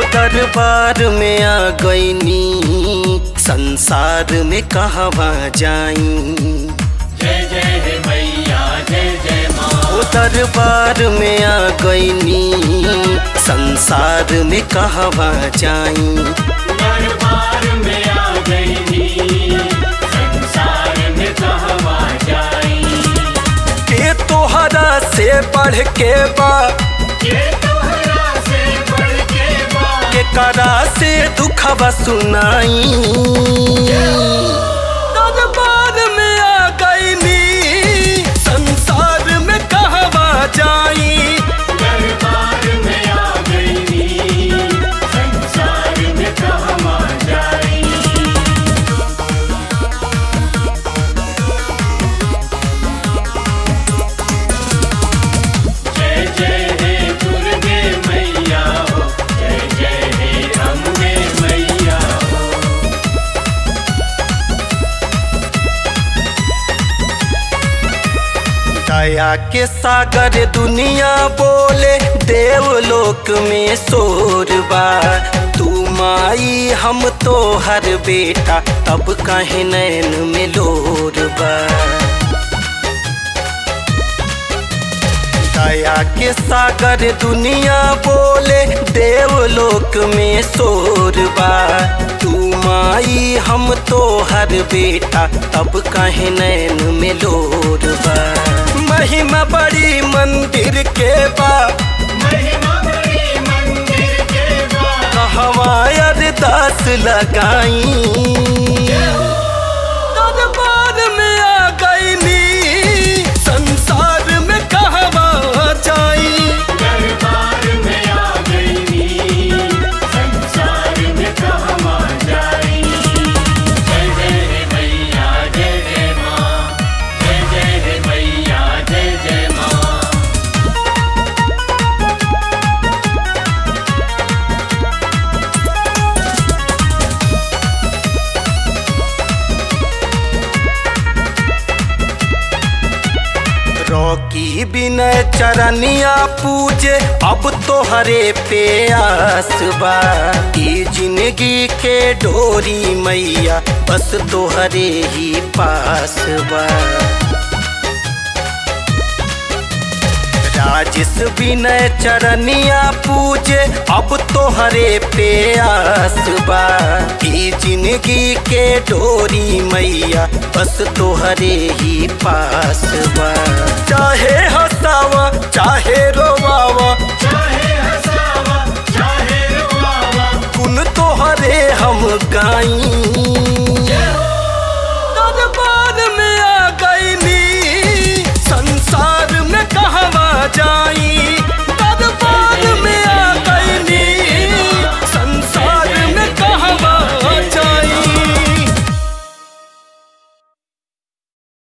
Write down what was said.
दरबार में आ गईनी संसार में कहवा जाई जय जय हे मैया जय जय माँ ओ दरबार में आ गईनी संसार में कहवा जाई दरबार में आ गई नी संसार में कहवा जाई के तोहरा से बढ़ के बा ये तोहरा से बढ़ के बा के करा से दुखवा सुनाई दरबार में आ गईनी संसार में कहवा जाई दरबार में आ गई नी संसार में कहवा जाई जय जय हे दुर्गे मैया हो जय जय हे अम्बे मैया हो दया के सागर दुनिया बोले देवलोक में शोर बा तू माई हम तो हर बेटा तब कहे नैन में लोर बा दया के सागर दुनिया बोले देवलोक में शोर बा तू माई हम तो हर बेटा तब कहे नैन में लोर बा महिमा बड़ी मंदिर के बा महिमा बड़ी मंदिर के बा कहवा अरदास लगाई दरबार में आ गईनी संसार में कहवा जाई दरबार में आ गई नी संसार में कहवा जाई जय जय हे मैया जय जय माँ जय जय हे मैया जय जय माँ रॉकी बिनय चरनिया पूजे अब तो हरे पे आस बा ई जिंदगी के डोरी मैया बस तो हरे ही पास बा राजेश विनय चरनिया पूजे अब तो हरे पे आस बा ई जिंदगी के डोरी मैया बस तो हरे ही पास बा चाहे हंसावा चाहे रोवावा चाहे हंसावा चाहे रुआवा कुन तो हरे हम गाई दरबार में आ गईनी संसार में कहवा जाई